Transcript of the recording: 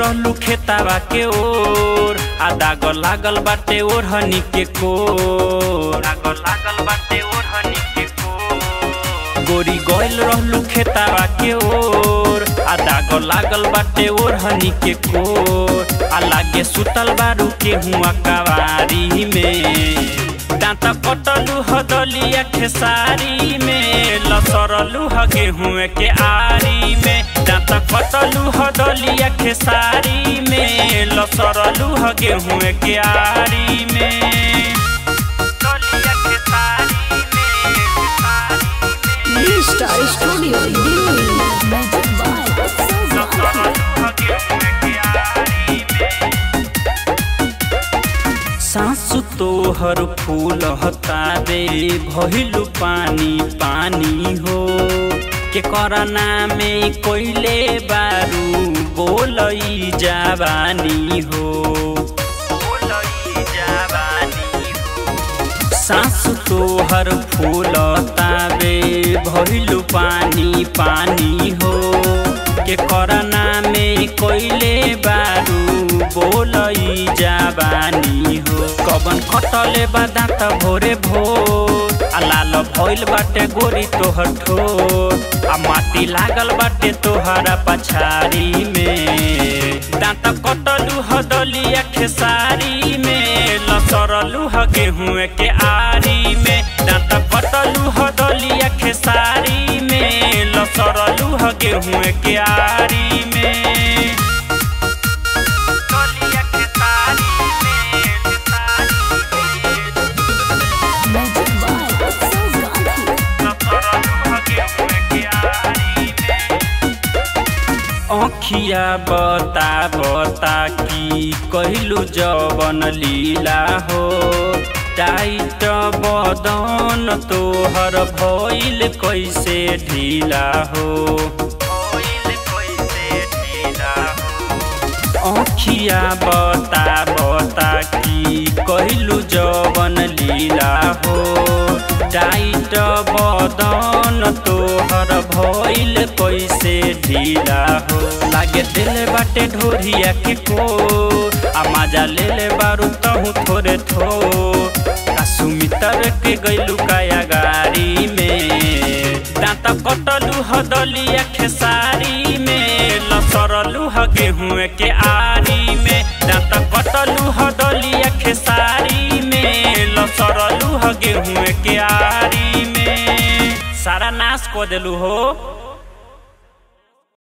रहलू खेतावा के ओर आ दाग लागल बाटे ओढ़नी के कोर दाग लागल बाटे ओढ़नी के कोर गोरी गइल रहलू खेतावा के ओर आ दाग लागल बाटे ओढ़नी के कोर आ लागे सुतल बारू के हुआ कवारी में दांत कटलू हदलिया खेसारी में लसरलू ह गेहूं के आरी में दांत कटलू हदलिया खेसारी में लसरलू ह गेहूं के आरी में दलिया खेसारी में, खेसारी में। New Star Studio Delhi. Magic by Utsav सासु तोहर फूल हतारे भइलु पानी पानी हो के करना में कोइले बारू बोलई जावानी हो बोलई जावानी हो सासु तोहर फूल ताबे भइलु पानी पानी हो के करना में कोइले बारू बोलई जाबानी हो कबन खटले बादात भोरे भोर आ लाल भइल बाटे गोरी तोहर ठोर आ माटी लागल बाटे तोहरा पछाड़ी में दांत कटलू हदलिया खेसारी में लसरलू ह गेहूं के आरी में दांत कटलू हदलिया खेसारी में लसरलू ह गेहूं के आरी में दलिया खेसारी में, खेसारी में। Magic by Utsav Gandhi. अखिया बता बता की कहलू जवन लीला हो टाइट बदन तोहर भइल कैसे ढीला हो भइल कैसे ढीला हो अखिया बता बता की कहलू जवन लीला हो टाइट बदन तोहर भइल कैसे ढीला हो लागे दिल बाटे ढोरिया के को आ मजा ले ले बारू तहु थोरे थो आ सुमितर के गइलू काया गाड़ी में दांत कटलू हदलिया खेसारी में लसरलू ह गेहूं के आरी में दांत कटलू हदलिया खेसारी में लसरलू ह गेहूं के आरी में सारा नाश को देलू हो